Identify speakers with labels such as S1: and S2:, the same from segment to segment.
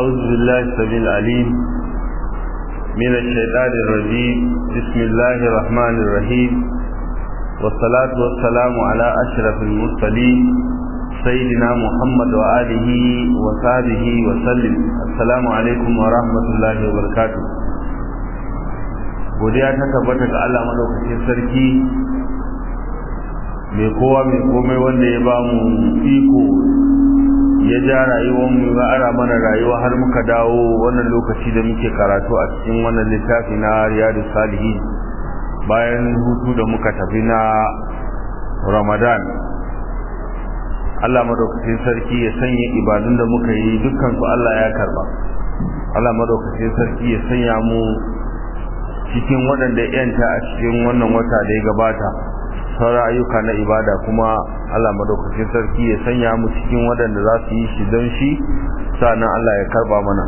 S1: أعوذ بالله السميع العليم من الشيطان الرجيم بسم الله الرحمن الرحيم والصلاة والسلام على أشرف المرسلين سيدنا محمد وآله وصحبه وسلم السلام عليكم ورحمة الله وبركاته godiya ta tabbata ga Allah madaukakin sarki mai kowa mai komai wanda ya ba mu iko ya ja rayuwar mu ya ara mana rayuwa har muka dawo wannan lokaci da muke karatu a cikin wannan littafi na Riyadus Salihin bayan hutu da muka tafi na Ramadan Allah madaukakin sarki ya sanya ibadun da muka yi dukkan su Allah ya karba Allah madaukakin sarki ya sanya mu cikin waɗanda yanta a cikin wannan wata da ya gabata sauran ayyuka na ibada kuma Allah madaukakin sarki ya sanya mu cikin waɗanda za su yi shi don shi sannan Allah ya karba mana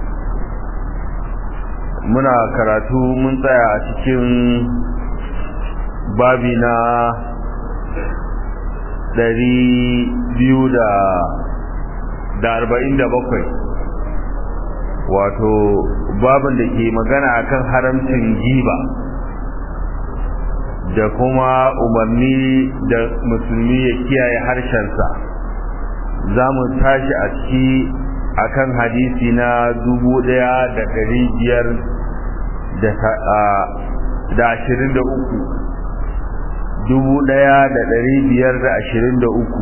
S1: muna karatu mun tsaya a cikin babi na ɗari biyu da da arba'in da bakwai wato babin da ke magana akan haramcin giba da kuma umarni da musulmi ya kiyaye harshensa za mu tashi a ciki akan hadisi na dubu ɗaya da ɗari biyar da ashirin da uku dubu ɗaya da ɗari biyar da ashirin da uku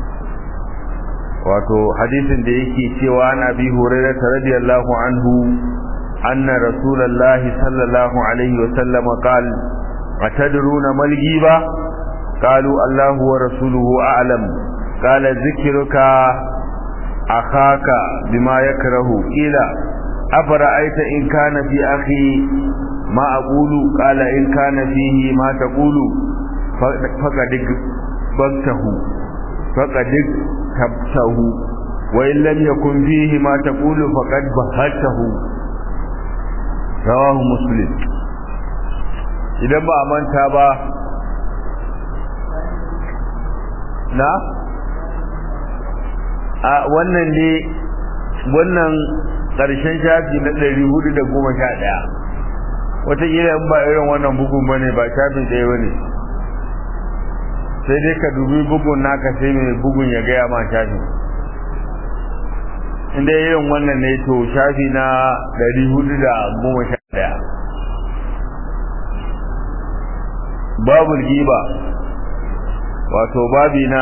S1: wato hadisin da yake cewa na bi hurairah radiyallahu anhu anna rasulullahi sallallahu alaihi wa sallam qala atadruna mal ghiba qalu allahu wa rasuluhu a'lam qala zikruka akhaka bima yakrahu ila afara'aita in kana fi akhi ma aqulu qala in kana fihi ma taqulu faqad bagtahu faqad tabtahu wa in lam yakun fihi ma taqulu faqad bahatahu rawahu muslim idan ba a manta ba na a wannan ne wannan ƙarshen shafi na ɗari hudu da goma sha ɗaya wataƙila in ba irin wannan bugun ba ne ba shafi ɗaya ba ne sai dai ka dubi bugun naka sai mai bugun ya gaya ma shafi inda irin wannan ne to shafi na ɗari hudu da goma sha ɗaya babul giba wato babi na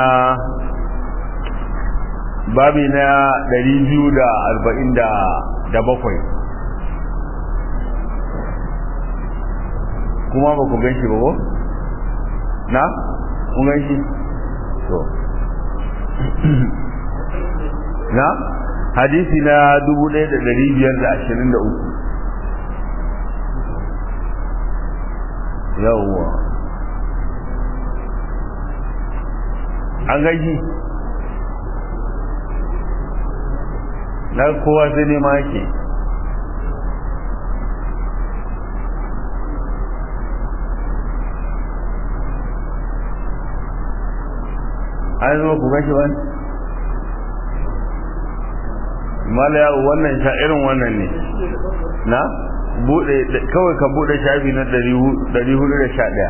S1: babi na ɗari biyu da arba'in da bakwai kuma ba ku gan shi ba ko? na? kun gan shi? to na? hadisi na dubu ɗaya da ɗari biyar da ashirin da uku yawwa an gaji na kowa sai ne ma yake an zama ku gashi wani malaya wannan sha irin wannan ne na bude kawai ka bude shafi na 411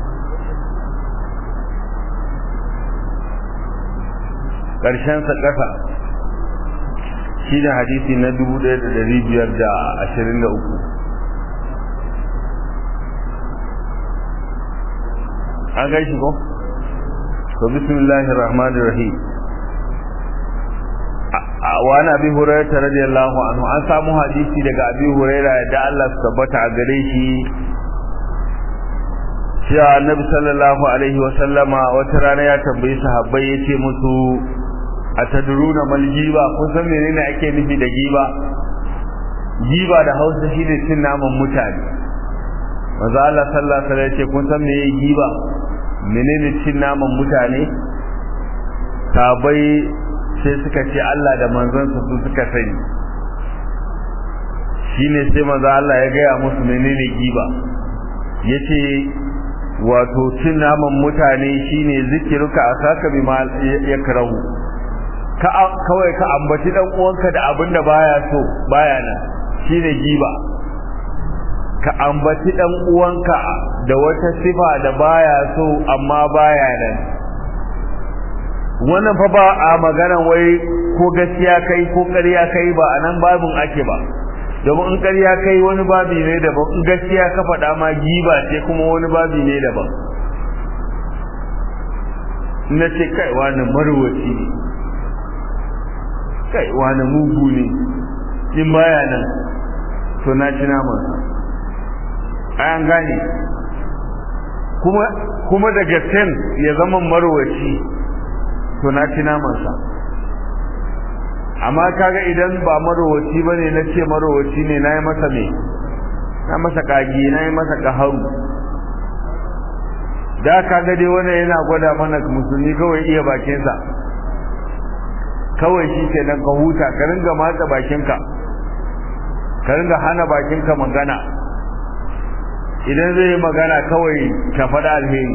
S1: ƙarshen sa ƙasa shi ne hadisi na 1523 an gaishe ko? to bismillahir rahmanir rahim wa ana bi hurairah radiyallahu anhu an samu hadisi daga abi hurairah da Allah su tabbata a gare shi cewa annabi sallallahu alaihi wa sallama wata rana ya tambayi sahabbai yace musu atadruna mal giba kun san menene ake nufi da giba giba da Hausa shine cin naman mutane manzo Allah sallallahu alaihi wasallam yace kun san meye giba menene cin naman mutane sahabbai sai suka ce Allah da manzonsa su suka sani shine sai manzo Allah ya gaya musu menene giba yace wato cin naman mutane shine zikiruka asaka bima yakrahu ka kawai ka ambaci dan uwanka da abin da baya so baya nan shine giba ka ambaci dan uwanka da wata sifa da baya so amma baya nan wannan fa ba a magana wai ko gaskiya kai ko ƙarya kai ba a nan babin ake ba domin in ƙarya kai wani babi ne daban in gaskiya ka faɗa ma giba ce kuma wani babi ne daban na ce kai wani marwaci ne kai wani mugu ne in baya nan to na ci naman an gane kuma kuma daga ten ya zama marwaci to na ci namansa amma kaga idan ba marowaci bane na ce marowaci ne na yi masa me na masa kagi na yi masa kaharu da kaga dai wannan yana gwada mana musulmi kawai iya bakinsa kawai shi ke nan ka huta ka ringa matsa bakinka ka ringa hana bakinka magana idan zai yi magana kawai ka faɗa alheri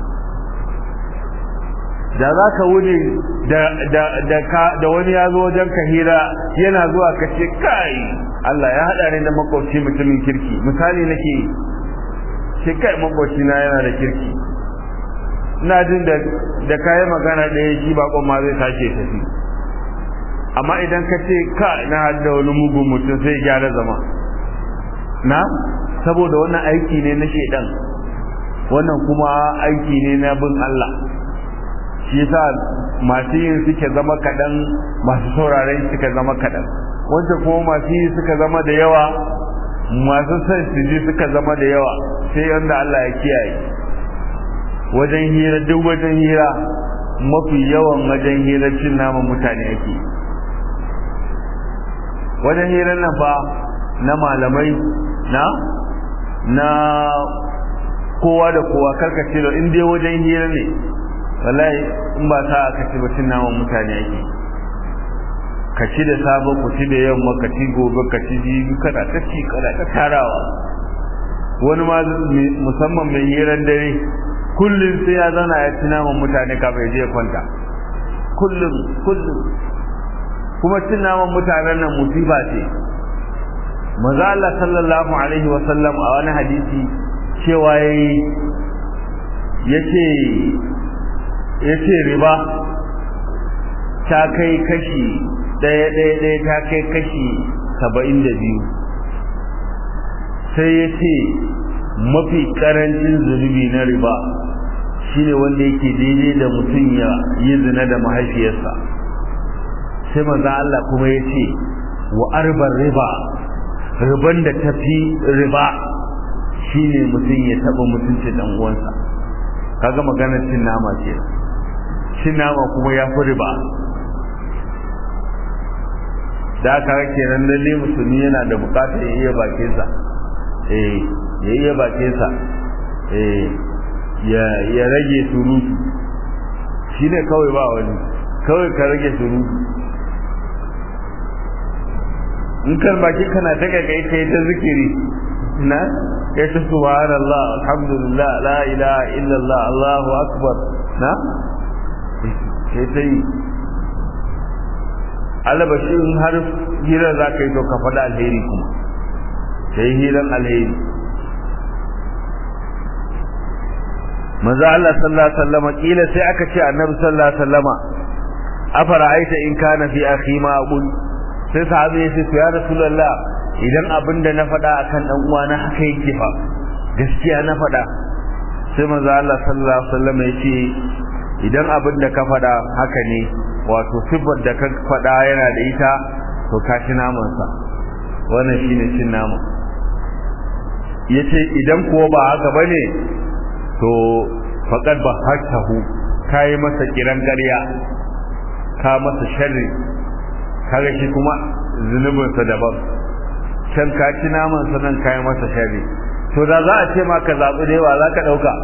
S1: da za ka wuce da wani ya zo wajen ka hira yana zuwa ka ce kai Allah ya haɗa ni da makwabci mutumin kirki misali nake ce kai makwabci na yana da kirki ina jin da da kayan magana ɗaya shi bakon ma zai tashi tafi amma idan ka ce ka na hada wani mugun mutum sai gyara zama na saboda wannan aiki ne na shedan wannan kuma aiki ne na bin Allah shi yasa masu yin suke zama kaɗan masu sauraren suka zama kaɗan wancan kuma masu yi suka zama da yawa masu son su ji suka zama da yawa sai yanda Allah ya kiyaye wajen hira duk wajen hira mafi yawan wajen hira cin naman mutane ake wajen hirar nan fa na malamai na na kowa da kowa karkace da in dai wajen hira ne wallahi in ba sa aka ci bacin naman mutane ake ka ci da sabon ku ci da yamma ka ci gobe ka ci jibi kana ta ci kana ta tarawa wani ma musamman mai hiran dare kullum sai ya zauna ya ci naman mutane kafin je kwanta kullum kullum kuma cin naman mutanen nan musiba ce maza Allah sallallahu alaihi wa sallam a wani hadisi cewa yayi yace yace riba ta kai kashi ɗaya ɗaya ɗaya ta kai kashi saba'in da biyu sai ya ce mafi ƙarancin zunubi na riba shine wanda yake daidai da mutum ya yi zina da mahaifiyarsa sai maza Allah kuma ya ce wa arbar riba riban da tafi riba shine mutum ya taɓa mutuncin ɗan uwansa kaga maganar cin nama ce cin nama kuma ya fi riba da aka rake nan lalle musulmi yana da bukatar ya iya bakinsa eh ya iya bakinsa eh ya ya rage surutu shine kawai ba wani kawai ka rage surutu in kan bakin kana ta kai kai ta zikiri na kai ta subhanallah alhamdulillah la ilaha illallah allahu akbar na sai ta yi alabashi in har hirar za ka yi to ka faɗa alheri kuma ka yi hirar alheri maza Allah sallallahu alaihi wasallama kila sai aka ce annabi sallallahu alaihi wasallama afara aita in kana fi akhi ma aqul sai sahabi ya ce ya rasulullah idan abinda na faɗa akan dan uwana haka yake fa gaskiya na faɗa sai maza Allah sallallahu alaihi wasallama ya ce idan abinda ka faɗa haka ne wato sifar da ka faɗa yana da ita to ka ci namansa wannan shine cin nama yace idan kuwa ba haka bane to faqad ba hakahu kai masa kiran ƙarya ka masa sharri kaga shi kuma zunubin sa daban can ka ci naman sa nan kai masa sharri to da za a ce ma ka zabi da yawa za ka dauka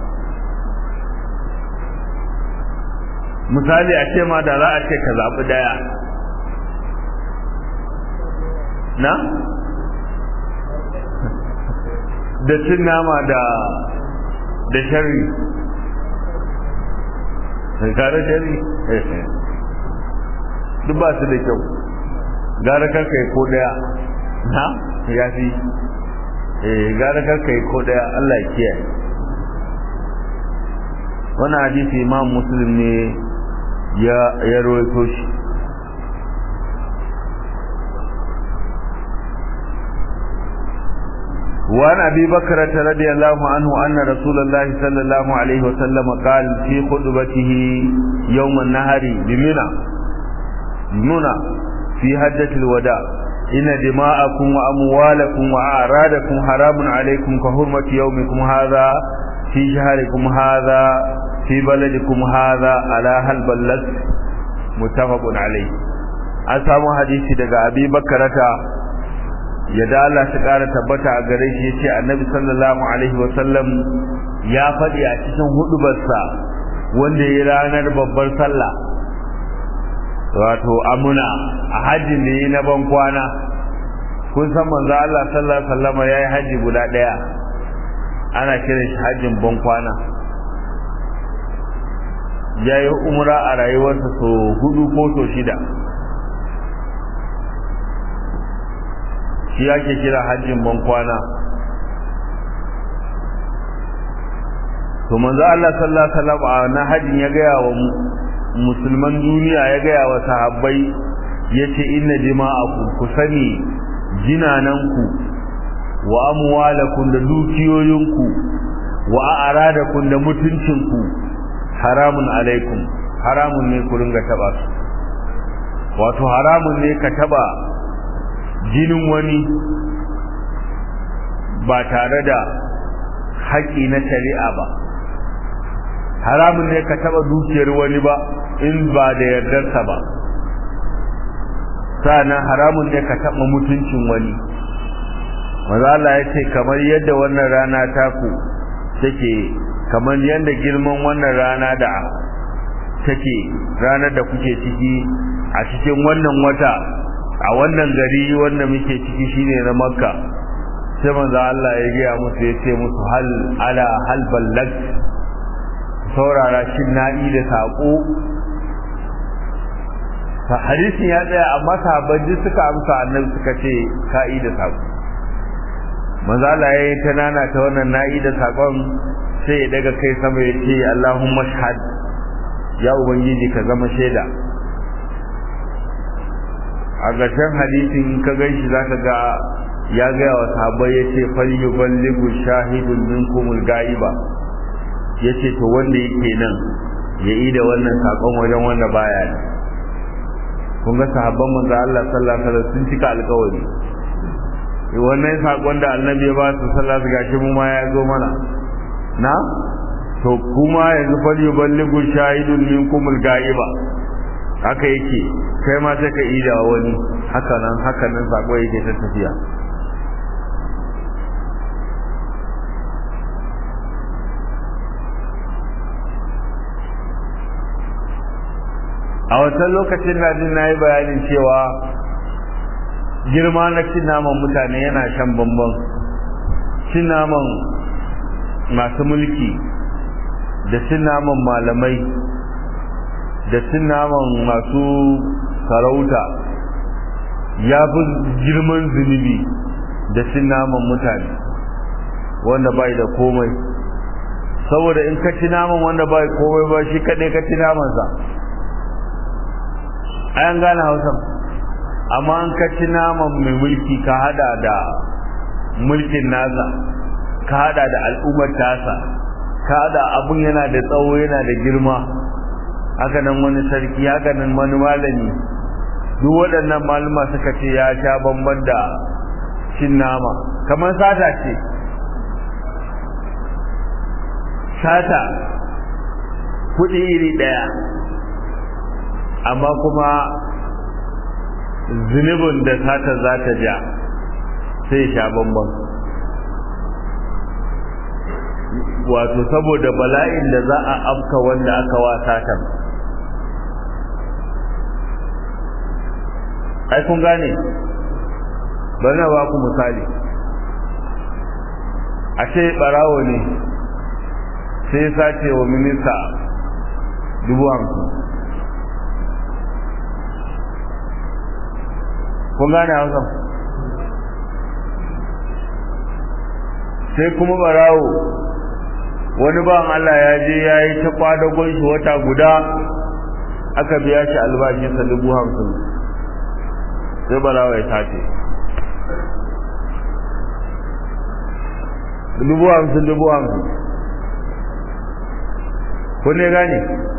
S1: misali a ce ma da za a ce ka zaɓi ɗaya na da cin nama da da shari kare shari duk ba su da kyau gara karka yi ko daya na ya fi eh gara karka yi ko daya Allah ya kiyaye wannan hadisi imam muslim ne ya ya rawaito shi وعن أبي بكرة رضي الله عنه أن رسول الله صلى الله عليه وسلم قال في خطبته يوم النهر بمنى منى في حجة الوداع إن دماءكم وأموالكم وأعراضكم حرام عليكم كحرمة يومكم هذا في شهركم هذا في بلدكم هذا على هل بلغت متفق عليه أسامو حديثي دقى أبي بكرة yadda Allah ta ƙara tabbata a gare shi yace Annabi sallallahu alaihi wa sallam ya faɗi a cikin hudubarsa wanda ya ranar babbar sallah wato amuna a hajjin da yi na ban kwana kun san manzo Allah sallallahu alaihi wasallam yayi haji guda daya ana kiran shi hajjin ban kwana yayi umra a rayuwarsa so hudu ko so shida shi ake kira hajjin ban kwana to manzo Allah sallallahu alaihi wasallam na hajjin ya gaya wa musulman duniya ya gaya wa sahabbai yace inna dima'akum ku sani jinananku wa amwalakum da dukiyoyinku wa a'radakum da mutuncinku haramun alaikum haramun ne ku ringa taba su wato haramun ne ka taba jinin wani ba tare da haƙi na shari'a ba haramun ne ka taba dukiyar wani ba in ba da yardarsa ba sa'annan haramun ne ka taba mutuncin wani maza Allah ya ce kamar yadda wannan rana taku take kamar yadda girman wannan rana da take ranar da kuke ciki a cikin wannan wata a wannan gari wanda muke ciki shine na makka sai manzo Allah ya gaya musu ya ce musu hal ala hal ballag saurara shin na'i da sako fa hadisin ya tsaya amma sahabbai suka amsa annabi suka ce ka'i da sako manzo Allah ya yi ta nana ta wannan na'i da sakon sai ya daga kai sama ya ce Allahumma shahad ya ubangiji ka zama shaida a ƙarshen hadisin ka ganshi zaka ga ya gaya wa sahabbai ya ce falyuballighu shahidun minkumul ga'iba ya ce to wanda yake nan ya yi da wannan sakon wajen wanda baya ne kun ga sahabban manzo Allah sallallahu alaihi wasallam sun cika alƙawari wannan sakon da annabi ya ba su sallallahu alaihi gashi mu ma ya zo mana na to kuma yanzu falyuballighu shahidun minkumul ga'iba haka yake kai ma sai ka ida wani haka nan haka nan sako yake ta tafiya a wancan lokacin na jin na yi bayanin cewa girma na cin naman mutane yana shan bambam cin naman masu mulki da cin naman malamai da cin naman masu sarauta ya fi girman zunubi da cin naman mutane wanda bai da komai saboda in ka ci naman wanda bai komai ba shi kaɗai ka ci namansa ayan gane hausan amma an ka ci naman mai mulki ka hada da mulkin nasa ka hada da al'ummar tasa ka hada abun yana da tsawo yana da girma haka nan wani sarki haka nan wani malami duk waɗannan malama suka ce ya sha bamban da cin nama kamar sata ce sata kuɗi iri ɗaya amma kuma zunubin da sata za ta ja sai sha bamban wato saboda bala'in da za a afka wanda aka wa satan ai kun gane bari na ba ku misali a ce barawo ne sai sace wa minista dubu hamsin kun gane hausa sai kuma barawo wani ban Allah ya je ya yi ta kwadagon shi wata guda aka biya shi albashinsa dubu hamsin sai barawo ya tace dubu hamsin dubu hamsin kun ne gane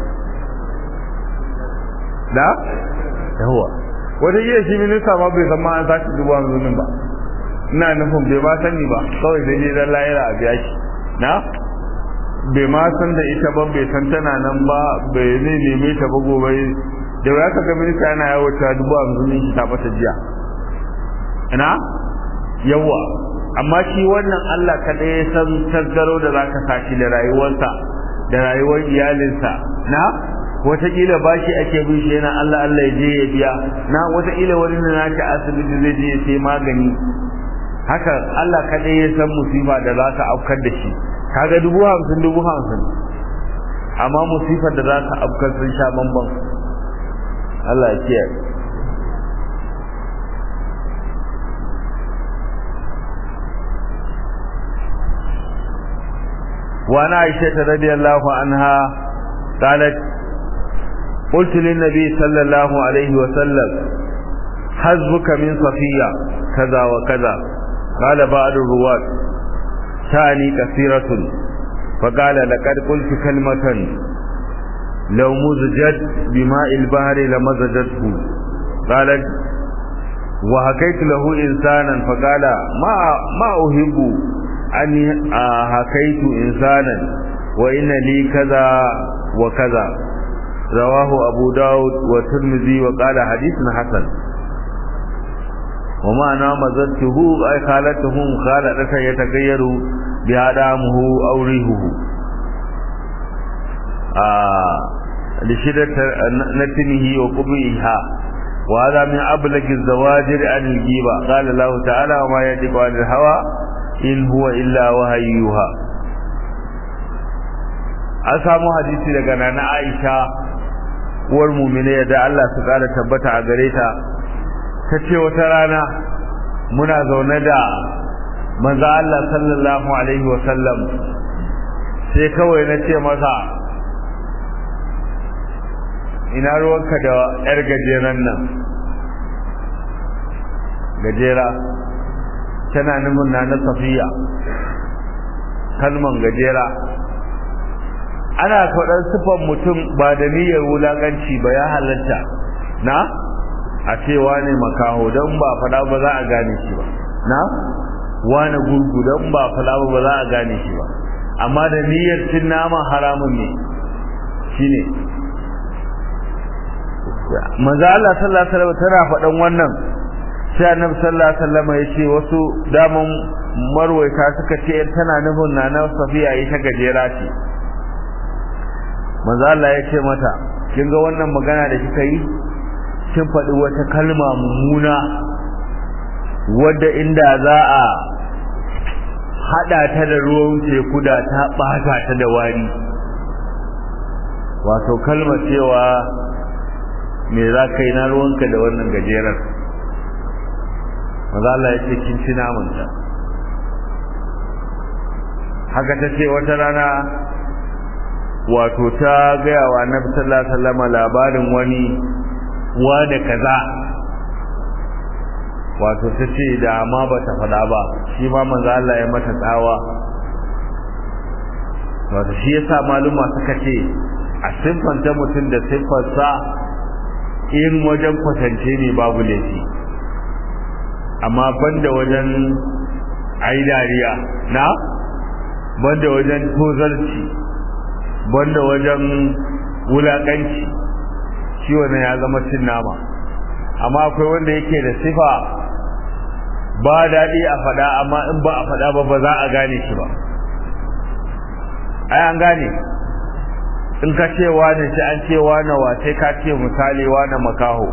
S1: da yawa wata iya shi minista ma bai san ma an sace dubu hamsin ba ina nufin bai ma sani ba kawai da je dan layira a biya shi na bai ma san da ita ba bai san tana nan ba bai ne neme ta ba gobe da ya ka ga minista yana yawo ta dubu hamsin shi ta bata jiya ina yawa amma shi wannan Allah kaɗai ya san tasgaro da zaka sashi da rayuwarsa da rayuwar iyalinsa na wataƙila bashi ake bin shi yana Allah Allah ya je ya biya na wataƙila wani na naki asibiti zai je ya sai magani haka Allah kaɗai ya san musifa da za ta afkar da shi kaga dubu hamsin dubu hamsin amma musifar da za ta afkar sun sha bambam Allah ya kiyaye وعن عائشة رضي الله عنها قالت قلت للنبي صلى الله عليه وسلم حزبك من صفية كذا وكذا قال بعض الرواة تعني كثيرة فقال لقد قلت كلمة لو مزجت بماء البحر لمزجته قالت وحكيت له إنسانا فقال ما ما أحب أني حكيت إنسانا وإن لي كذا وكذا رواه أبو داود والترمذي وقال حديث حسن ومعنى مزدته أي خالته مخالطة يتغير بها دامه أو ريحه آه لشدة نتنه وقبئها وهذا من أبلغ الزواجر عن الجيبة قال الله تعالى وما يجب عن الهوى in huwa illa wahayuha an samu hadisi daga nana Aisha uwar mu'mine da Allah su kara tabbata a gare ta tace wata rana muna zaune da manzo Allah sallallahu alaihi wa sallam sai kawai na ce masa ina ruwanka da yar gajeren nan gajera tana nufin na na safiya kalman gajera ana faɗar sifan mutum ba da niyyar wulaƙanci ba ya halatta na a ce wane makaho don ba faɗa ba za a gane shi ba na wane gurgu don ba faɗa ba za a gane shi ba amma da niyyar cin nama haramun ne shine manzo Allah sallallahu alaihi wasallam tana faɗan wannan sai annabi sallallahu alaihi wasallam ya ce wasu daman marwaita suka ce tana nufin nana safiya ita gajera ce manzo Allah ya ce mata kin ga wannan magana da kika yi kin faɗi wata kalma mummuna wadda inda za a hada ta da ruwan teku da ta bata ta da wari wato kalmar cewa me za ka yi na ruwanka da wannan gajerar maza Allah ya ce kin ci namanta haka ta ce wata rana wato ta gaya wa annabi sallallahu alaihi wasallam labarin wani wa da kaza wato ta ce da ma ba ta faɗa ba shi ma manzo Allah ya mata tsawa wato shi yasa maluma suka ce a siffanta mutum da siffarsa in wajen kwatance ne babu laifi amma banda wajen ai dariya na banda wajen tozarci banda wajen wulakanci shi wannan ya zama cin nama amma akwai wanda yake da sifa ba daɗi a faɗa amma in ba a faɗa ba ba za a gane shi ba ai an gane in ka ce wane sai an ce wane wa sai ka ce misali wane makaho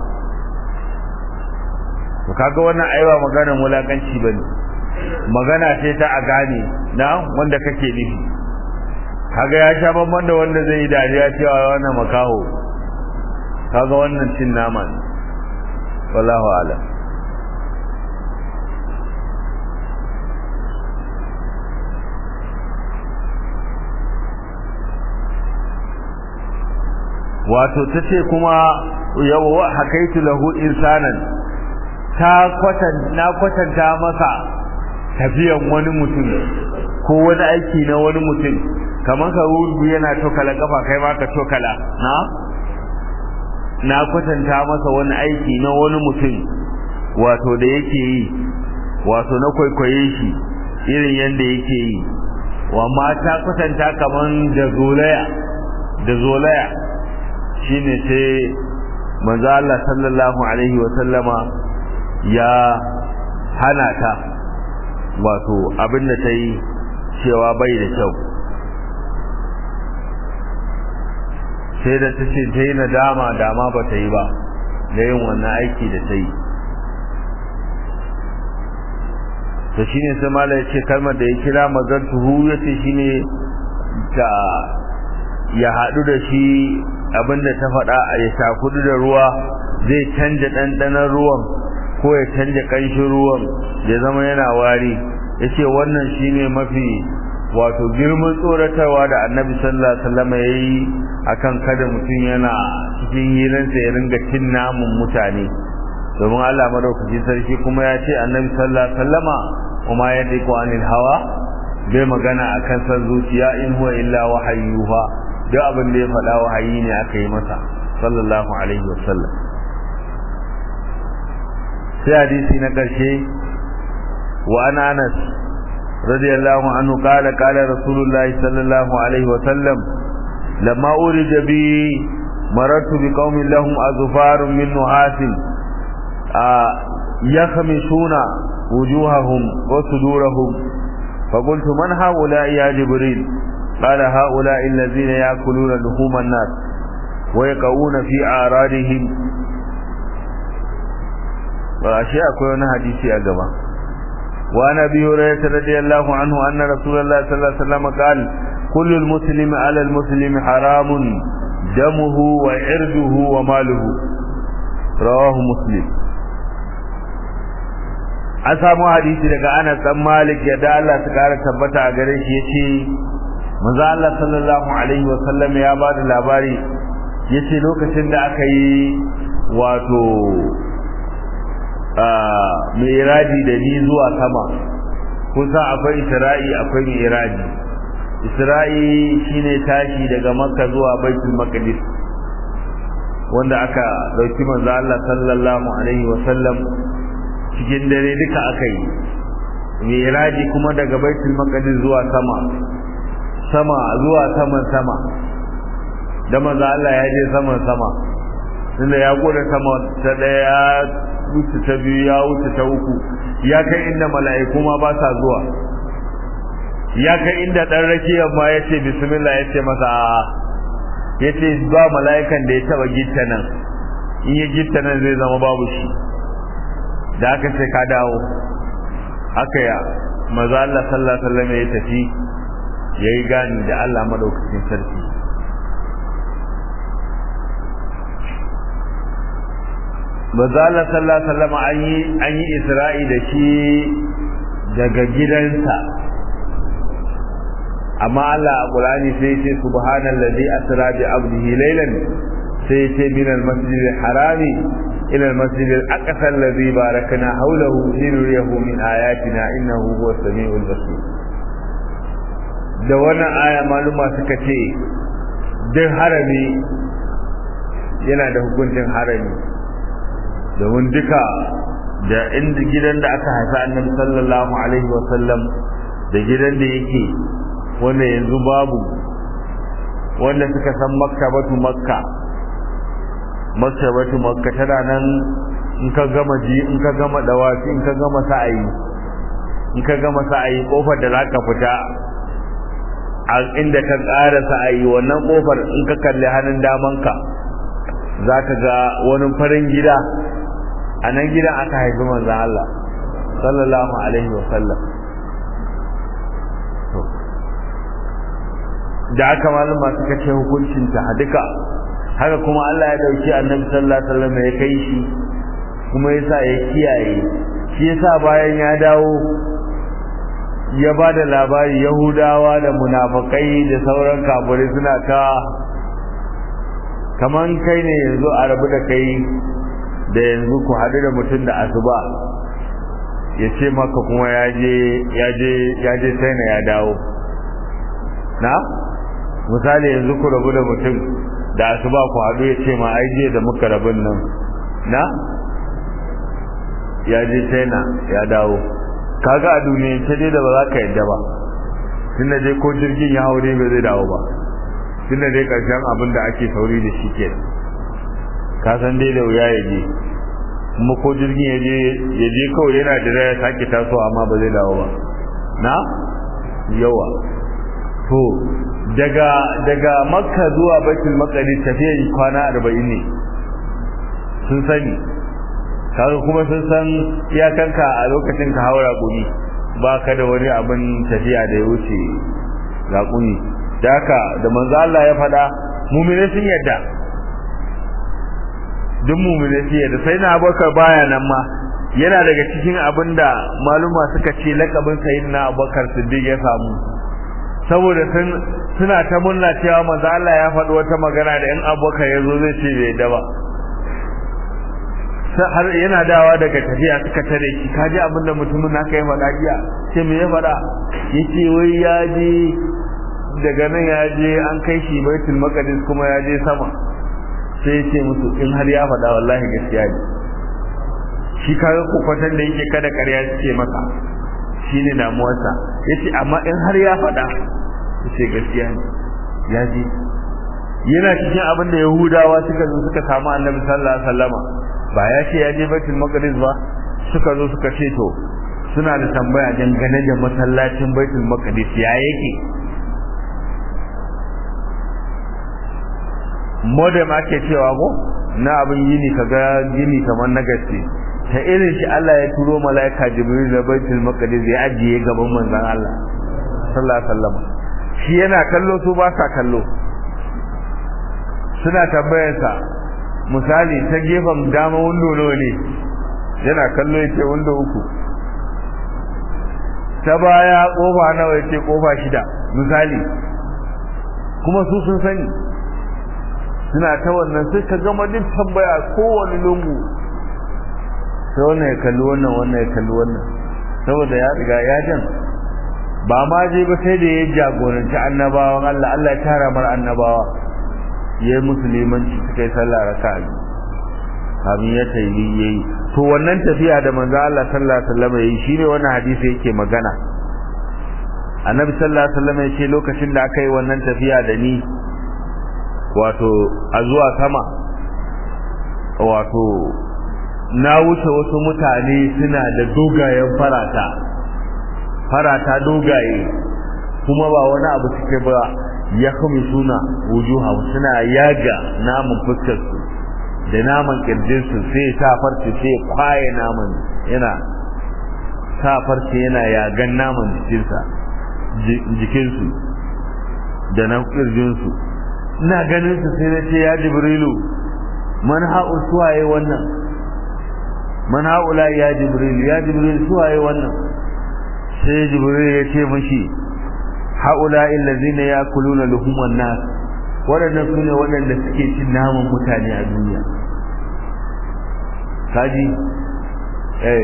S1: to kaga wannan aiwa maganar wulakanci bane magana ce ta a gane na wanda kake nufi kaga ya sha bamban da wanda zai yi dariya cewa wannan makaho kaga wannan cin nama ne wallahu a'lam wato tace kuma yawa hakaitu lahu insanan ta kwatan na kwatanta masa tafiyan wani mutum ko wani aiki na wani mutum kamar ka rubu yana tokala kafa kai ma ka tokala na na kwatanta masa wani aiki na wani mutum wato da yake yi wato na kwaikwaye shi irin yadda yake yi wa mata kwatanta kaman da zolaya da zolaya shine sai manzo Allah sallallahu alaihi wa sallama ya hana ta wato abin da ta yi cewa bai da kyau sai da ta ce ta yi nadama dama ba ta yi ba da yin wannan aiki da ta yi to shi ne sai mala ya ce kalmar da ya kira mazartuhu ya ce shi ne ta ya haɗu da shi abinda ta faɗa a ya shakudu da ruwa zai canja ɗanɗanon ruwan ko ya canja ƙanshin ruwan ya zama yana wari ya ce wannan shi ne mafi wato girman tsoratarwa da annabi sallallahu alaihi wasallam ya yi akan kada mutum yana cikin hiransa ya ringa cin namun mutane domin Allah madaukaki sarki kuma ya ce annabi sallallahu alaihi wasallama kuma ya diko anil hawa bai magana akan san zuciya in huwa illa wahayyuha duk abin da ya faɗa wahayi ne aka yi masa sallallahu alaihi wasallam sai hadisi na ƙarshe wa ana anas radiyallahu anhu qala qala rasulullahi sallallahu alaihi wasallam lamma urija bi marartu bi qaumin lahum azfarun min nuhasin يخمشون وجوههم وصدورهم فقلت من هؤلاء يا جبريل قال هؤلاء الذين يأكلون لحوم الناس ويقعون في أعراضهم وأشياء كون حديثي أجمع وعن أبي هريرة رضي الله عنه أن رسول الله صلى الله عليه وسلم قال كل المسلم على المسلم حرام دمه وعرضه وماله رواه مسلم an samu hadisi daga Anas dan Malik yadda Allah ta kara tabbata a gare shi yace manzo Allah sallallahu alaihi wa sallam ya ba da labari yace lokacin da aka yi wato mi'raji da ni zuwa sama kusa akwai Isra'i akwai mi'raji Isra'i shine tashi daga Makka zuwa Baitul Maqdis wanda aka dauki manzo Allah sallallahu alaihi wa sallam cikin dare duka aka yi miraji kuma daga baitul maqdis zuwa sama sama zuwa saman sama da manzo Allah ya je saman sama tunda ya gode sama ta daya ya wuce ta biyu ya wuce ta uku ya kai inda mala'iku ma ba sa zuwa ya kai inda dan rakiyar ma yace bismillah yace masa a yace ba mala'ikan da ya taba gitta nan in ya gitta nan zai zama babu shi da aka ce ka dawo aka ya maza Allah sallallahu alaihi wasallam ya tafi yayi gani da Allah madaukakin sarki maza Allah sallallahu alaihi wasallam an yi an yi Isra'i da shi daga gidansa amma Allah a Qur'ani sai ce subhanallazi asra bi abdihi laylan sai ce min al-masjid al-harami إلى المسجد الأقصى الذي باركنا حوله لنريه من آياتنا إنه هو السميع البصير da wannan aya maluma suka ce duk harami yana da hukuncin harami domin duka da inda gidan da aka haifa annabi sallallahu alaihi wa sallam da gidan da yake wanda yanzu babu wanda suka san maktabatu makka maktabatu makka tana nan in ka gama ji in ka gama dawaki in ka gama sa'ayi in ka gama sa'ayi kofar da zaka fita a inda ka ƙara sa'ayi wannan kofar in ka kalli hannun damanka zaka ga wani farin gida a nan gidan aka haifi manzon Allah sallallahu alaihi wa sallam da aka malama suka ce hukuncin ta duka haka kuma Allah ya dauki annabi sallallahu alaihi wasallam ya kai shi kuma yasa ya kiyaye shi yasa bayan ya dawo ya ba da labari yahudawa da munafakai da sauran kafirai suna ta kaman kai ne yanzu a rabu da kai da yanzu ku haɗu da mutum da asuba ya ce maka kuma ya je ya je ya je China ya dawo na misali yanzu ku rabu da mutum da asuba ku haɗu ya ce ma ai je da muka rabin nan na ya je China ya dawo kaga a duniya ce dai da ba za ka yadda ba tunda dai ko jirgin ya haure ba zai dawo ba tunda dai karshen abin da ake sauri da shi ke ka san dai da wuya ya je kuma ko jirgin ya je ya je kawai yana da ya sake taso amma ba zai dawo ba na yawa to daga daga makka zuwa baitul maqdis tafiyar kwana 40 ne sun sani kaga kuma sun san iyakanka a lokacin ka haura gumi ba ka da wani abin tafiya da ya wuce raƙumi da haka da manzo Allah ya faɗa mumine sun yadda duk mumine sun yadda sai na abubakar baya nan ma yana daga cikin abin da maluma suka ce lakabin sayyidina abubakar siddiq ya samu saboda sun suna ta murna cewa manzo Allah ya faɗi wata magana da in abubakar ya zo zai ce bai yadda ba har yana dawa daga tafiya suka tare shi kaji abin da mutumin naka ya faɗa jiya ce me ya faɗa yace wai ya je daga nan ya je an kai shi baitul maqdis kuma ya je sama sai ya ce musu in har ya faɗa wallahi gaskiya ne shi kaga kokwatan da yake kada ƙarya ce masa shine damuwarsa yace amma in har ya faɗa yace gaskiya ne ya je yana cikin abin da yahudawa suka zo suka samu annabi sallallahu alaihi wasallama ba ya ce ya je baitul maqdis ba suka zo suka ce to suna da tambaya dangane da masallacin baitul maqdis ya yake modem ake cewa ko na abin gini kaga gini kamar na gaske ta irin shi Allah ya turo malaika jibril da baitul maqdis ya ajiye gaban manzon Allah sallallahu alaihi wasallam shi yana kallo su ba sa kallo suna tambayarsa misali ta gefen dama wando nawa ne yana kallo yace wando uku ta baya kofa nawa yace kofa shida misali kuma su sun sani suna ta wannan sai ka gama duk tambaya kowane lungu sai wannan ya kalli wannan wannan ya kalli wannan saboda ya riga ya jan ba ma je ba sai da ya jagoranci annabawan Allah Allah ya tara mar annabawa ya yi musulmanci suka yi sallah raka'a kamin ya tayi yayi to wannan tafiya da manzo Allah sallallahu alaihi wasallam yayi shine wannan hadisi yake magana annabi sallallahu alaihi wasallam yace lokacin da aka yi wannan tafiya da ni wato a zuwa sama wato na wuce wasu mutane suna da dogayen farata farata dogaye kuma ba wani abu suke ba ya kame suna wujuha suna yaga naman fuskarsu da naman kirjinsu sai sa farce sai kwaye naman yana sa farce yana yagan naman jikinsa jikinsu da na kirjinsu ina ganin su sai na ce ya jibrilu man ha'u suwaye wannan man ha'ula ya jibrilu ya jibrilu suwaye wannan sai jibrilu ya ce mashi ha'ula illazina yakuluna luhuman nas waɗannan su ne waɗanda suke cin naman mutane a duniya kaji eh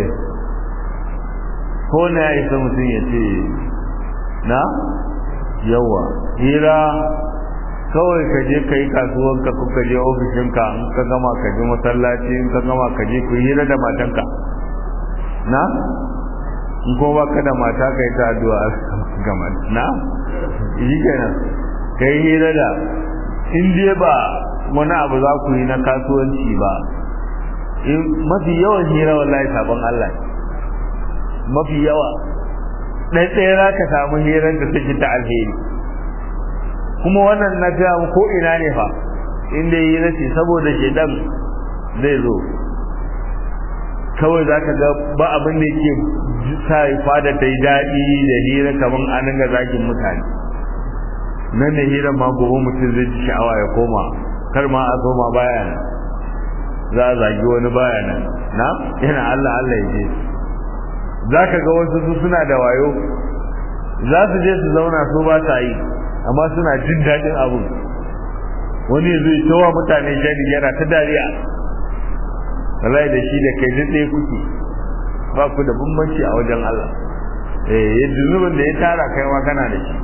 S1: ko na ya isa mutum ya ce na yawa hira kawai ka je ka yi kasuwanka ko ka je ofishinka in ka gama ka je masallaci in ka gama ka je ku hira da matanka na in ko ba ka da mata ka yi ta addu'a gama na shi kenan ka yi hira da in dai ba wani abu za ku yi na kasuwanci ba in mafi yawan hira wallahi sabon Allah mafi yawa ɗaya ɗaya za ka samu hirar da take ta alheri kuma wannan na ga ko ina ne fa inda yi rashi saboda shedan zai zo kawai za ka ga ba abin da yake sa fada ta yi daɗi da hira kamar an ga zagin mutane nan da hira ma gobe mutum zai ji sha'awa ya koma kar ma a zo ma baya nan za a zagi wani baya nan na yana Allah Allah ya je za ka ga wasu su suna da wayo za su je su zauna su ba ta yi amma suna jin daɗin abun wani zai tawa mutane shari yana ta dariya wallahi da shi da kai duk ɗaya kuke ba ku da bambanci a wajen Allah eh yadda zunubin da ya tara kai ma kana da shi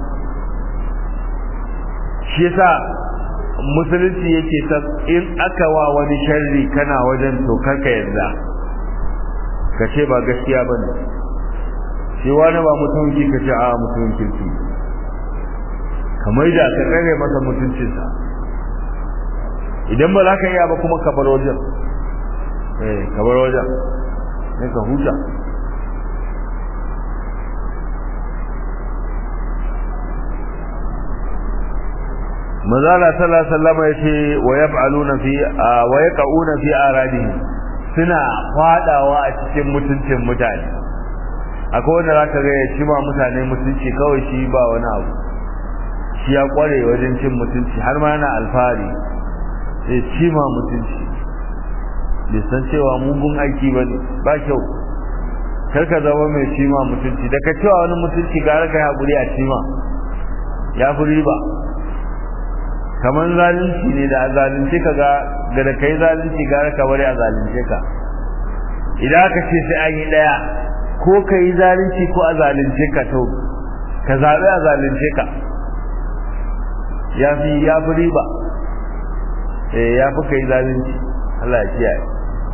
S1: shi yasa musulunci yake ta in aka wa wani sharri kana wajen to karka yarda ka ce ba gaskiya bane shi wani ba mutum ki ka ce a mutum kirki kamar da ka tsare masa mutuncinsa idan ba za ka iya ba kuma ka bar wajen eh ka bar wajen sai ka huta manzala sallallahu alaihi wasallam yace wa yaf'aluna fi wa yaqauna fi aradihi suna fadawa a cikin mutuncin mutane akwai wanda zaka ga ya ci ma mutane mutunci kawai shi ba wani abu shi ya kware wajen cin mutunci har ma yana alfahari sai ci ma mutunci bai san cewa mugun aiki ba ne ba kyau kar ka zama mai ci ma mutunci da ka cewa wani mutunci gara ka haƙuri a ci ma ya fi riba kamar zalunci ne da a zalunce ka ga da kai zalunci gara ka bari a zalunce ka idan aka ce sai an yi ɗaya ko ka yi zalunci ko a zalunce ka to ka zaɓi a zalunce ka ya fi ya fi riba eh ya fi kai zalunci Allah ya kiyaye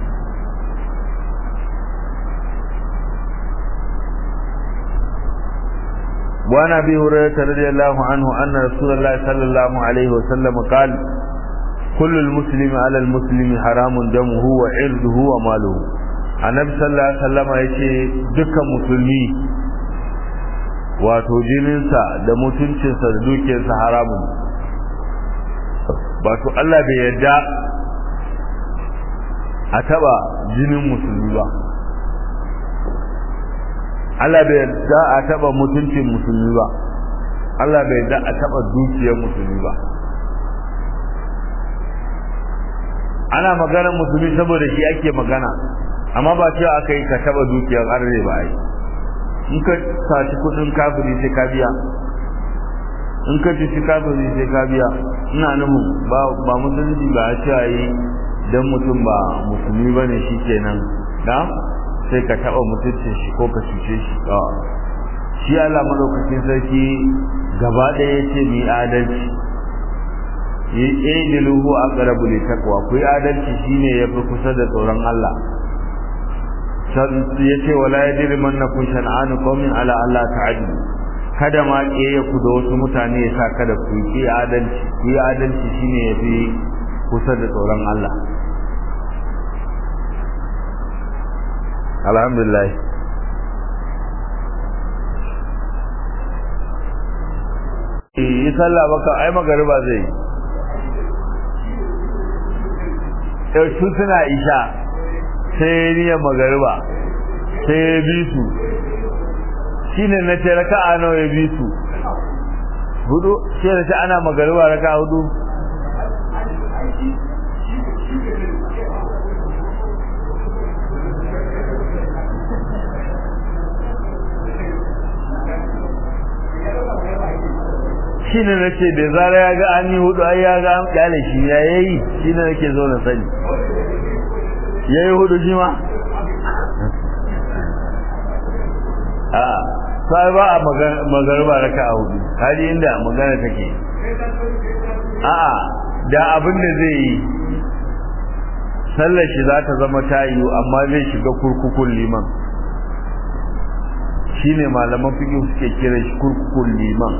S1: وعن ابي هريره رضي الله عنه ان رسول الله صلى الله عليه وسلم قال كل المسلم على المسلم حرام دمه وعرضه وماله annabi sallallahu alaihi wasallam yace dukkan musulmi wato jininsa da mutuncinsa da dukiyarsa haramun wato Allah bai yarda a taba jinin musulmi ba Allah bai yarda a taba mutuncin musulmi ba Allah bai yarda a taba dukiyar musulmi ba ana maganar musulmi saboda shi ake magana amma ba cewa aka yi ka taba dukiyar arne ba ai in ka saci kudin kafiri sai ka biya in ka ci kafiri sai ka biya ina nufin ba ba musulunci ba a cewa yi dan mutum ba musulmi bane shikenan da sai ka taba mutuncin shi ko ka cuce shi shi Allah madaukakin sarki gaba ɗaya yace mi adalci yi idiluhu aqrabu litaqwa ku yi adalci shine yafi kusa da tsoron Allah ya ce wala ya diri manna kun shan'anu qaumin ala Allah ta'ala kada ma kiyaye ku da wasu mutane ya sa kada ku yi adalci ku yi adalci shine yafi kusa da tsoron Allah alhamdulillah yi sallah baka ai magariba zai yau su suna isha sai niyyar magariba sai ya bi su shi ne na ce raka'a nawa ya bi su hudu sai da ce ana magariba raka'a hudu shi ne na ce da zara ya ga an yi hudu ai ya ga an kyale shi ya yayi shi ne nake zo na sani ya yi hudu shi ma a sai ba a magarba raka a hudu hali inda magana take a da abin da zai yi sallar shi za ta zama tayi amma zai shiga kurkukun liman shine malaman fiqh suke kira shi kurkukun liman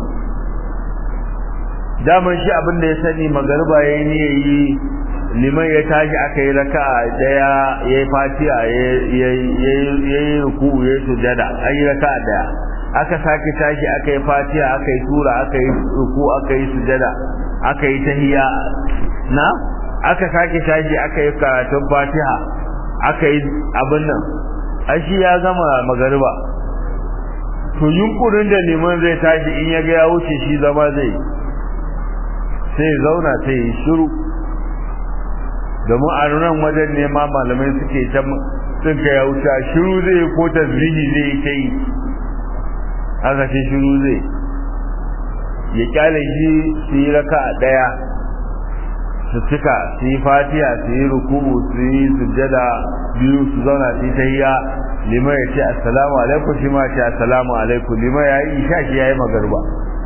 S1: daman shi abin da ya sani magarba yayi ne yayi liman ya tashi aka yi raka'a daya yayi fatiha yayi ruku'u yayi sujada an yi raka'a daya aka sake tashi aka yi fatiha aka yi sura aka yi ruku aka yi sujada aka yi tahiyya na aka sake tashi aka yi karatun fatiha aka yi abin nan ashi ya gama magariba to yunkurin da liman zai tashi in ya ga ya wuce shi zama zai sai zauna sai yi shiru domin a nan wajen ne ma malamai suke ta sun ka ya wuce shiru zai ko tasbihi zai ta yi aka ce shiru zai ya kyale shi su yi raka a ɗaya su cika su yi fatiha su yi ruku'u su yi sujjada biyu su zauna su yi tahiyya liman ya ce assalamu alaikum shi ma ce assalamu alaikum liman ya yi isha shi ya yi magarba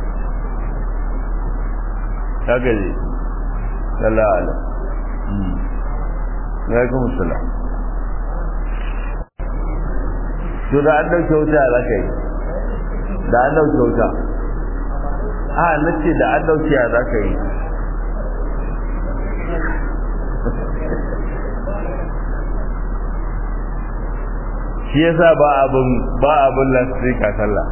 S1: ta gaje sallallahu alaihi alaikum assalam to da an dauke wuta za ka yi da an dauke wuta a nace da an dauke za ka yi shi yasa ba abin ba abin lasrika sallah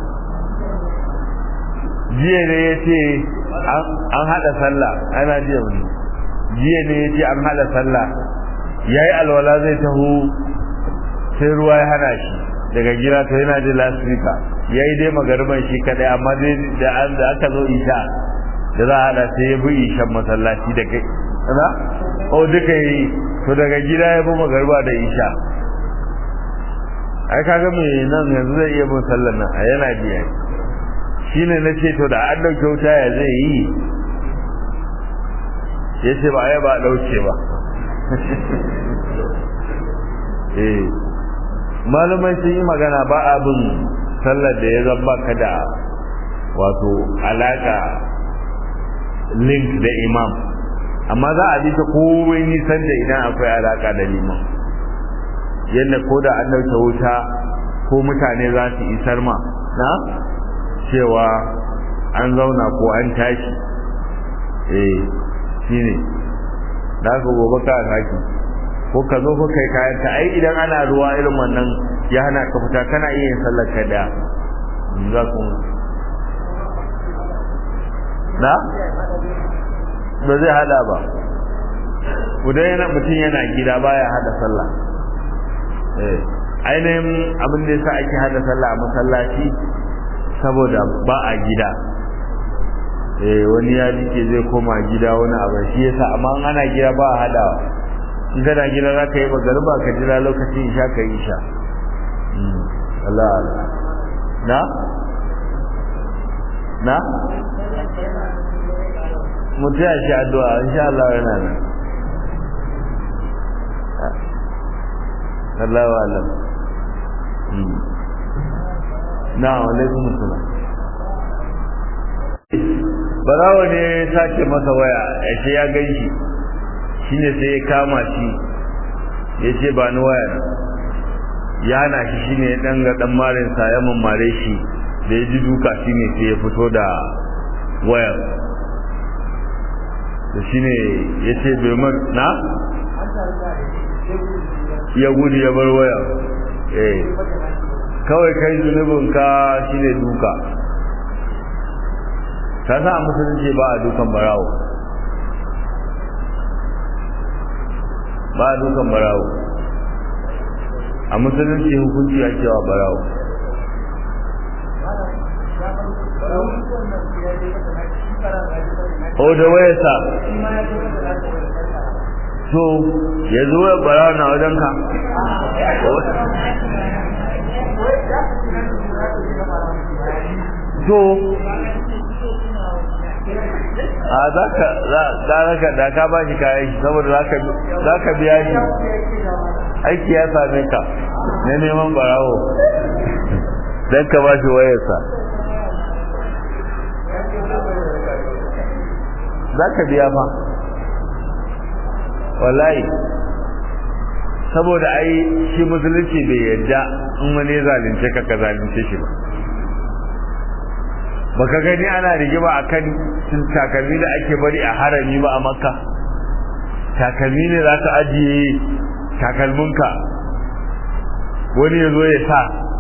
S1: jiya ne ya ce an hada sallah ana jiya wani jiya ne ya ce an hada sallah ya yi alwala zai taho sai ruwa ya hana shi daga gida to yana jin lasrika ya yi dai magarban shi kadai amma dai da an da aka zo isha da za a hada sai ya bi ishan masallaci da kai na o duka yi to daga gida ya bi magarba da isha ai kaga me nan yanzu zai iya bin sallar nan a yana biya shine na ce to da an dauke wuta ya zai yi ya ce ba ya ba dauke ba eh malumai sun yi magana ba abin sallar da ya zamba ka da wato alaka link da imam amma za a bi ta komai nisan da idan akwai alaka da liman yadda ko da an dauke wuta ko mutane za su isar ma na cewa an zauna ko an tashi eh shine da ka gobe ka saki ko ka zo ko kai kayan ta ai idan ana ruwa irin wannan ya hana ka fita kana iya yin sallar ka da za ku na ba zai hada ba kudan yana mutum yana gida baya hada sallah ainihin abin da yasa ake hada sallah a masallaci saboda ba a gida eh wani ya dike zai koma gida wani abu shi yasa amma ana gida ba a hadawa in kana gida za ka yi magariba ka jira lokacin isha ka yi isha Allah na na mutu ya shi addu'a insha Allah yana nan Allah wa alam na alaikum assalam barawa ne sace masa waya ya ce ya gan shi shine sai ya kama shi ya ce ba ni waya ya hana shi shine ya dan ga dan marin sa ya mammare shi da ya ji duka shine sai ya fito da wayar da shine ya ce bai mar na ya gudu ya bar waya eh kawai kai zunubin ka shine duka ka sa musulunci ba a dukan barawo ba a dukan barawo a musulunci hukunci ya cewa barawo o da wayarsa so ya zo ya barawo na wajen ka so a za ka za ka da ka ba shi kayan shi saboda za ka biya shi aiki ya same ka na neman barawo don ka ba shi wayarsa za ka biya fa wallahi saboda ai shi musulunci bai yadda in wani zalunce ka ka zalunce shi ba baka gani ana rigima akan takalmi da ake bari a harami ba a makka takalmi ne za ka ajiye takalminka wani ya zo ya sa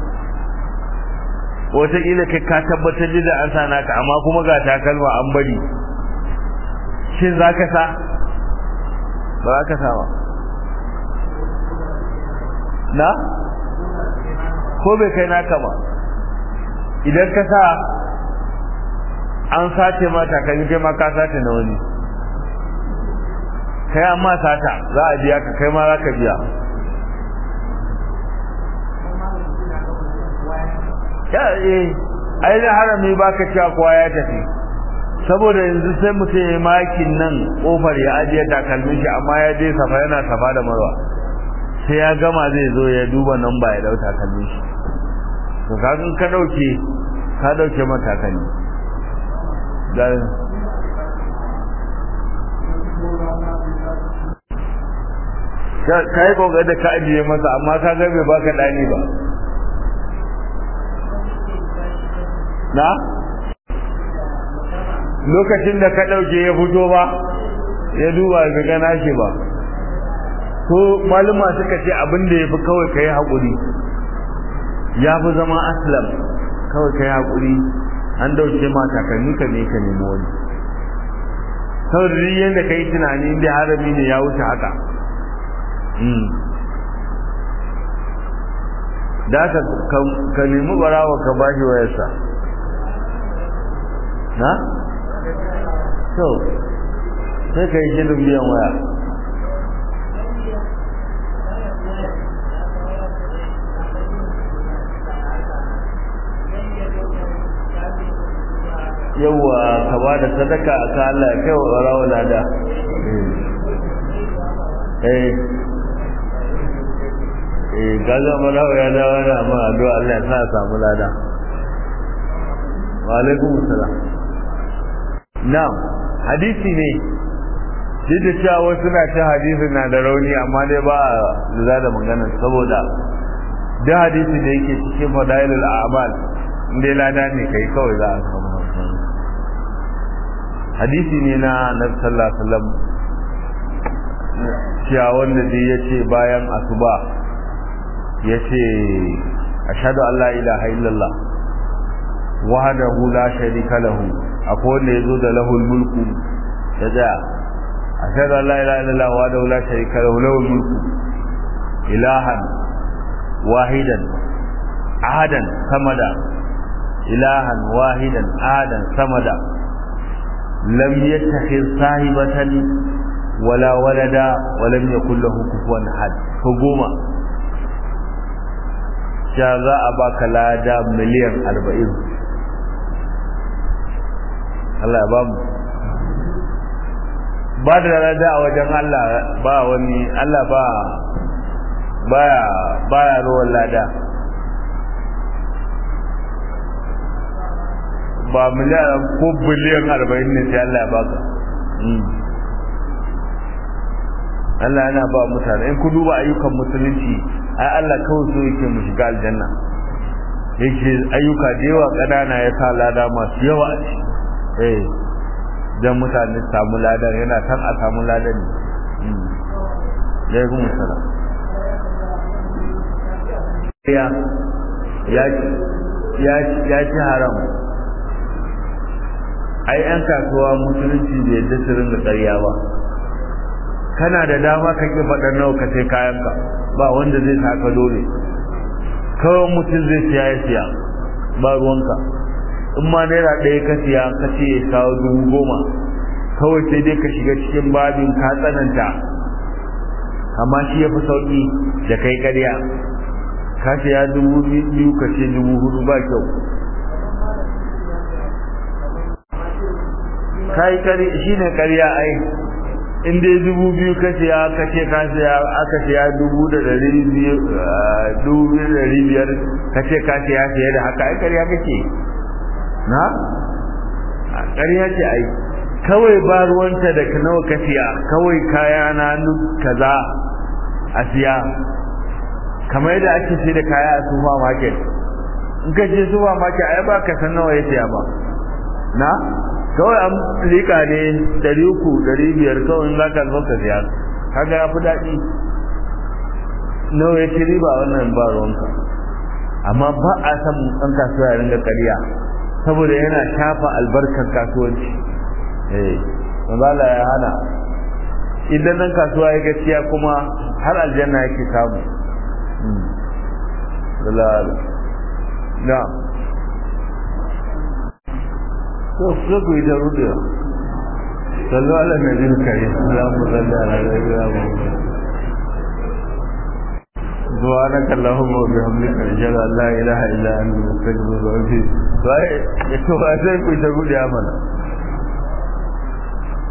S1: wataƙila kai ka tabbatar da an sa naka amma kuma ga takalma an bari shin za ka sa ba za ka sa ba na ko bai kai naka ba idan ka sa an sace ma takalmi kai ma ka sace na wani kai amma sata za a biya ka kai ma za ka biya ya eh ai da harami baka cewa kowa ya tafi saboda yanzu sai mutum ya makin nan kofar ya ajiye takalmin shi amma ya je safa yana safa da marwa sai ya gama zai zo ya duba nan ba ya dau takalmin shi to kaga ka dauke ka dauke matakalmi dan ka yi kokarin da ka ajiye masa amma ka ga bai baka dani ba na lokacin da ka ɗauke ya fito ba ya duba ga gana shi ba ko maluma suka ce abin da ya fi kawai ka yi haƙuri ya fi zama aslam kawai ka yi haƙuri an dauke ma takalmi ka ne ka nemi wani saboda duk yadda ka yi tunani inda harami ne ya wuce haka da ka nemi barawa ka bashi wayarsa na? so sai ka yi shirin biyan waya yauwa ka ba da sadaka a ka Allah kai wa rawa lada eh eh gaza marawa ya dawo da amma addu'a Allah ya sa samu lada wa alaikum assalam na'am hadisi ne duk da cewa wasu na cin hadisi na da rauni amma dai ba lura da magana saboda duk hadisi da yake cikin fadailul a'mal inda lada ne kai kawai za a samu hadisi ne na nabi sallallahu alaihi wasallam cewa wanda dai yace bayan asuba yace ashhadu an la ilaha illallah wahdahu la sharika lahu akwai wanda yazo da lahul mulku ya tsaya ashhadu an la ilaha illallah wahdahu la sharika lahu lahul mulku ilahan wahidan ahadan samada ilahan wahidan ahadan samada lam yattakhidh sahibatan wala walada wa lam yakul lahu kufuwan ahad ko goma ja za a baka lada miliyan arba'in Allah ya ba mu ba da lada a wajen Allah ba wani Allah ba baya baya ruwan lada ba miliyan ko biliyan arba'in ne sai Allah ya baka Allah yana ba mutane in ku duba ayyukan musulunci ai Allah kawai so yake mu shiga aljanna yake ayyuka da yawa ƙanana ya sa lada masu yawa a ciki eh dan mutane samu ladan yana san a samu ladan ne ya kuma sala ya ya ya ya ci haram ai yan kasuwa musulunci da yadda su ringa ƙarya ba kana da dama ka ki faɗar nawa ka sai kayanka ba wanda zai saka dole kawai mutum zai siya ya siya ba ruwanka in ma naira ɗaya ka siya ka ce ya kawo dubu goma kawai sai dai ka shiga cikin babin ka tsananta amma shi ya fi sauƙi da kai ƙarya ka siya dubu biyu ka ce dubu hudu ba kyau ka yi ƙarya shi ne ƙarya ai in dai dubu biyu ka siya ka ce ka siya aka siya dubu da ɗari biyu dubu da ɗari biyar ka ce ka siya siya da haka ai ƙarya kake na ƙarya ce ai kawai ba ruwanta da nawa ka siya kawai kaya na kaza a siya kamar yadda ake sai da kaya a supermarket in ka je supermarket ai ba ka san nawa ya siya ba na kawai an rika ne ɗari uku ɗari biyar kawai in za ka zo ka siya kaga ya fi daɗi nawa ya ci riba wannan ba ruwanka amma ba a san ɗan kasuwa ya ringa ƙarya saboda yana shafa albarkar kasuwanci eh mazala ya hana idan ɗan kasuwa ya gaskiya kuma har aljanna yake samu na to so ku yi ta rudewa sallu ala nabi kare salamu salli ala nabi muhammad سبحانك اللهم وبحمدك اشهد ان لا اله الا انت استغفرك واتوب اليك sai ku ta gudu mana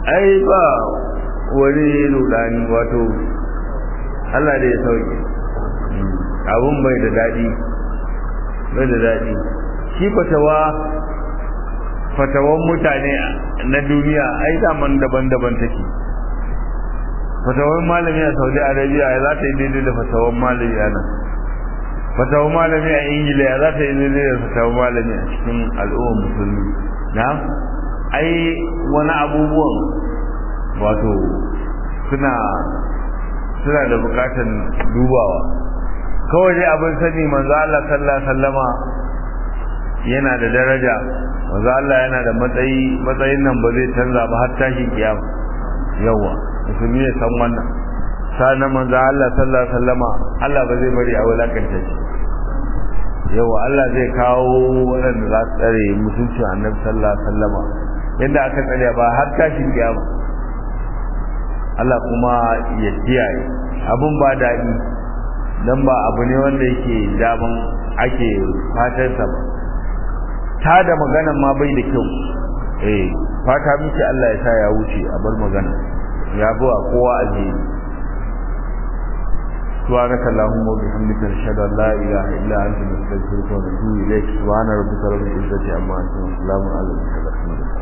S1: ai ba wani rudani wato Allah da ya sauke abun bai da daɗi bai da daɗi shi fatawa fatawan mutane na duniya ai daman daban-daban take fatawan malami a saudi arabia ya za ta yi daidai da fatawan malami a nan fatawan malami a ingila ya za ta yi daidai da fatawan malami a cikin al'ummar musulmi na ai wani abubuwan wato suna suna da bukatan dubawa kawai dai abin sani manzo Allah sallallahu alaihi wasallama yana da daraja manzo Allah yana da matsayi matsayin nan ba zai canza ba har tashin kiyama yawa musulmi ya san wannan sana manzo Allah sallallahu alaihi wasallama Allah ba zai bari a wulakanta shi yawa Allah zai kawo waɗanda za su tsare mutuncin annabi sallallahu alaihi wasallama yadda aka tsare ba har tashin kiyama Allah kuma ya kiyaye abun ba daɗi dan ba abu ne wanda yake daman ake fatarsa ba ta da maganan ma bai da kyau eh fata miki Allah ya sa ya wuce a bar magana ya bawa kowa aje سبحانك اللهم وبحمدك نشهد ان لا اله الا انت نستغفرك ونتوب اليك سبحان ربك رب العزه عما يصفون وسلام على المرسلين